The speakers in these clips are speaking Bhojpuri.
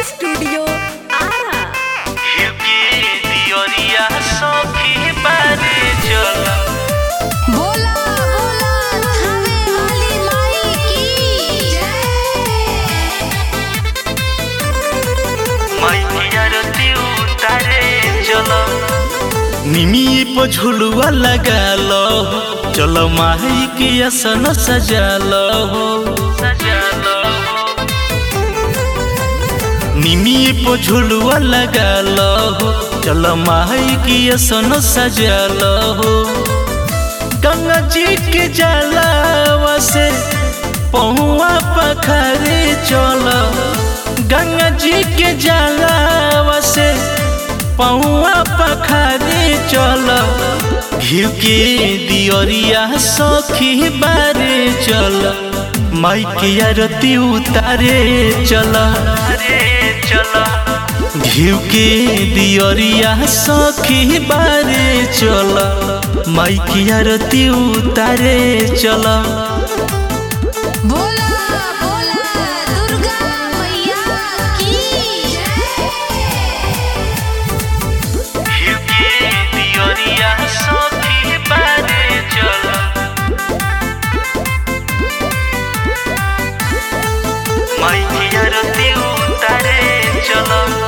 स्टूडियो आरा बोला बोला थावे वाली माई की जय निमी पर झुलुआ लगा लो चलो माही के आसन सजा लो निमी पर झुलुआ लगा लो चलो माही के आसन सजा लो गंगा जी के जलावा से पहुआ पखरे चलो गंगा जी के जलावा से पहुआ पखरे चल घिउ के दियरिया सखी बारे चल माई के आरती उतारे चल घिउ के दियरिया सखी बारे चल माई के आरती उतारे चल बोला बोला दुर्गा मैया की जय घिउ के दियरिया सखी बारे चल माई के आरती उतारे चल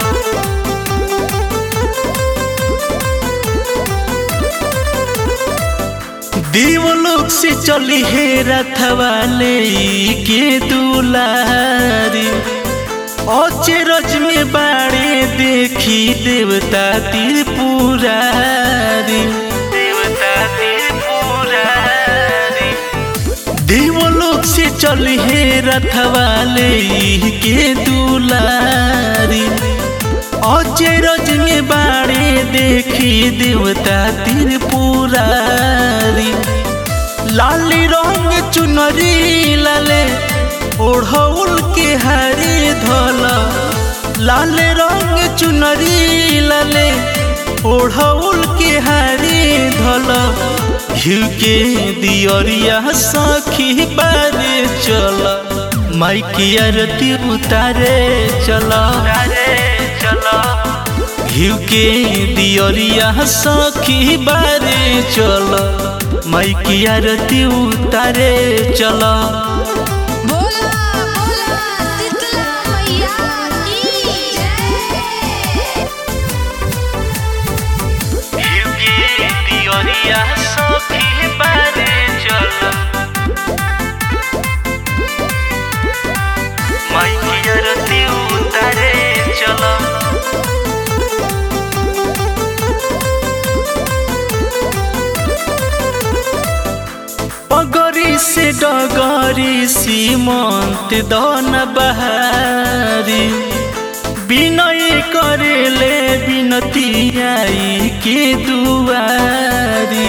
देवलोक से चली हे रथवाले के दुलारी अचरज में बाड़े देखी देवता त्रिपुरारी देवता त्रिपुरारी देवलोक से चली हे रथवाले के दुलारी अचरज में बाड़े देखी देवता त्रिपुरारी लाली रंग चुनरी लाले ओढ़ौल के हरे धल लाल रंग चुनरी लाले ओढ़ौल के हरे धल घिउ के दियरिया सखी बारे चल माई की आरती उतारे चल घिउ के दियरिया सखी बारे चल माई की आरती उतारे चल बोला बोला शीतला मैया की जय घिउ के दियरिया सखी बारे चल माई की आरती उतारे चल पगरी से डगरी सीमंत दन बहारी विनय करेले विनती आई के दुआरी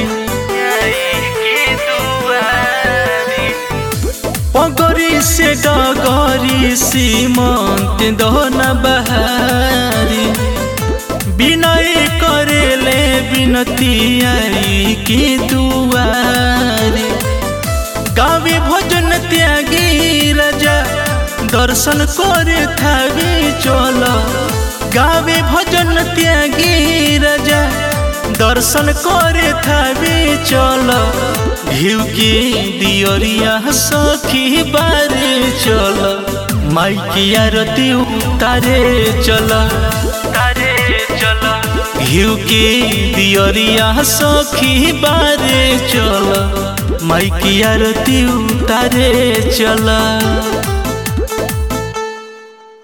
पगरी से डगरी सीमंत दन बहारी विनय करेले विनती आई के दुआरी गावे भजन त्यागी राजा दर्शन करे थावे चल गावे भजन त्यागी राजा दर्शन करे थावे चल घिउ के दियरिया सखी बारे चल माई की आरती उतारे चल तारे चल घिउ के दियरिया सखी बारे चल माई की आरती उतारे चल